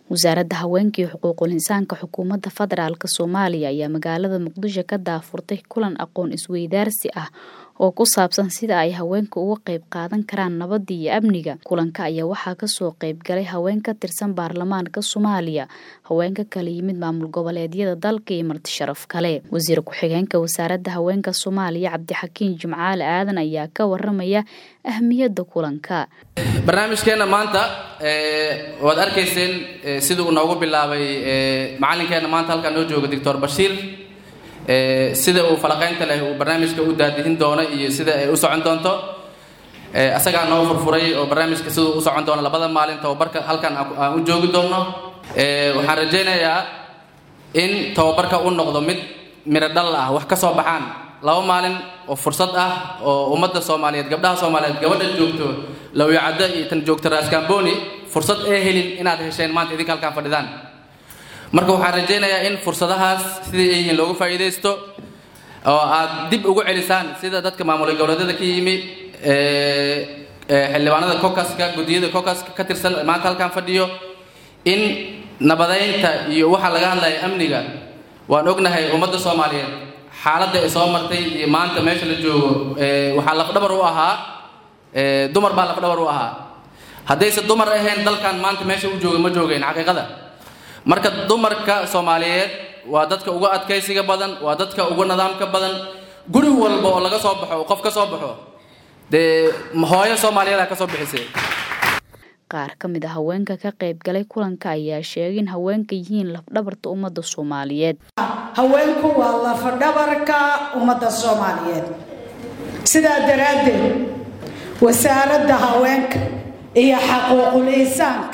wasaaradda haweenka iyo xuquuqul insaanka xukuumadda federaalk soomaaliya ayaa magaalada muqdisho ka daafurtay kulan aqoon isweydaarsi ah oo ku saabsan sida ay haweenka uga qayb qaadan karaan nabadda iyo amniga kulanka ayaa waxaa kasoo qayb galay haween ka tirsan baarlamaanka soomaaliya haweenka kala yimid maamul goboleedyada dalka iyo marti sharaf kale wasiir ku-xigeenka wasaaradda haweenka soomaaliya cabdixakiin jimcaale aadan ayaa ka waramaya ahmiyadda kulanka barnaamijkeenna maanta waad arkayseen sidii uu noogu bilaabay macalinkeenna maanta halkaa noo jooga doctor bashiir sida uu falaqaynta leh uu barnaamijka u daadihin doono iyo sida ay u socon doonto asagaa noo furfuray oo barnaamijka siduu u socon doono labada maalin tababarka halkan aan u joogi doonno waxaan rajaynayaa in tababarka u noqdo mid miro dhal ah wax ka soo baxaan laba maalin oo fursad ah oo ummadda soomaaliyeed gabdhaha soomaaliyeed gabadha joogto lawyacaddo iyo tan joogta raaskambooni fursad ee helin inaad hesheen maanta idinka halkaan fadhidaan marka waxaan rajaynayaa in fursadahaas siday ay yihiin loogu faa'iidaysto oo aad dib ugu celisaan sida dadka maamul goboleedyada ka yimi xildhibaanada kokaska guddiyada kokaska ka tirsan maanta halkaan fadhiyo in nabadaynta iyo waxaa laga hadlaya amniga waan ognahay ummadda soomaaliyeed xaaladda ay soo martay iyo maanta meesha la joogo waxaa lafdhabar u ahaa dumar baa lafdhabar u ahaa haddayse dumar ahayn dalkan maanta meesha u jooga ma joogeen xaqiiqada marka dumarka soomaaliyeed waa dadka uga adkaysiga badan waa dadka uga nidaamka badan guri walba oo laga soo baxo qof ka soo baxo dee hooyo soomaaliyeed ka soo bixisay qaar ka mid a haweenka ka qayb galay kulanka ayaa sheegay in haweenka yihiin lafdhabarta ummadda soomaaliyeed haweenku waa lafdhabarka ummadda soomaaliyeed sidaa daraaddeed wasaaradda haweenka iyo xaquuqul insaanka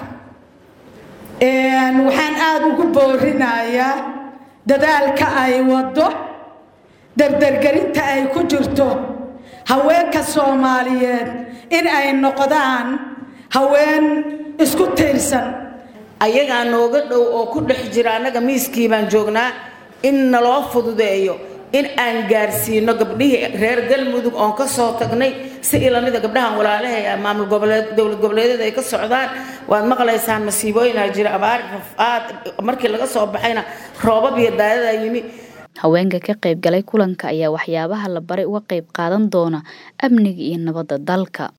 waxaan aada ugu boorinayaa dadaalka ay waddo dardargelinta ay ku jirto haweenka soomaaliyeed in ay noqdaan haween isku tiirsan ayagaa nooga dhow oo ku dhex jira annaga miiskii baan joognaa in naloo fududeeyo in aan gaarsiino gabdhihii reer galmudug oon ka soo tagnay si ilamida gabdhahan walaalaha maamul goboleed dowlad goboleedyada ay ka socdaan waad maqlaysaan masiibooyinaa jira abaar rafaad markii laga soo baxayna roobab iyo daadadaa yimi haweenka ka qayb galay kulanka ayaa waxyaabaha la baray uga qayb qaadan doona amniga iyo nabadda dalka